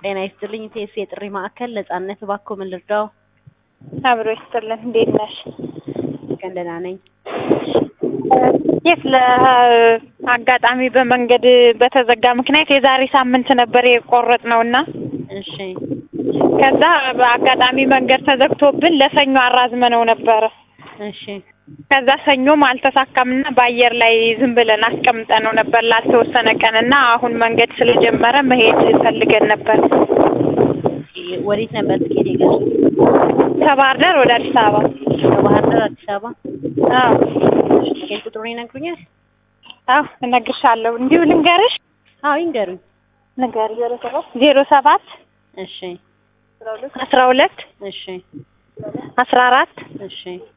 ጤና ይስጥልኝ ቴስ የጥሪ ማዕከል ነጻነት እባክዎ ምን ልርዳው? አብሮ ይስጥልን። እንዴት ነሽ? ቀን ደህና ነኝ። የት ለአጋጣሚ በመንገድ በተዘጋ ምክንያት የዛሬ ሳምንት ነበር የቆረጥነው እና እሺ ከዛ በአጋጣሚ መንገድ ተዘግቶብን ለሰኞ አራዝመነው ነበረ። እሺ ከዛ ሰኞም አልተሳካምና በአየር ላይ ዝም ብለን አስቀምጠነው ነበር ላልተወሰነ ቀን እና አሁን መንገድ ስለጀመረ መሄድ ፈልገን ነበር። ወዴት ነበር ትኬት የገዙት? ከባህር ዳር ወደ አዲስ አበባ። ከባህር ዳር አዲስ አበባ። አዎ ትኬት ቁጥሩን ይነግሩኛል? አዎ እነግርሻለሁ። እንዲሁ ልንገርሽ? አዎ ይንገሩኝ። ንገሪ። ዜሮ ሰባት እሺ አስራ ሁለት እሺ አስራ አራት እሺ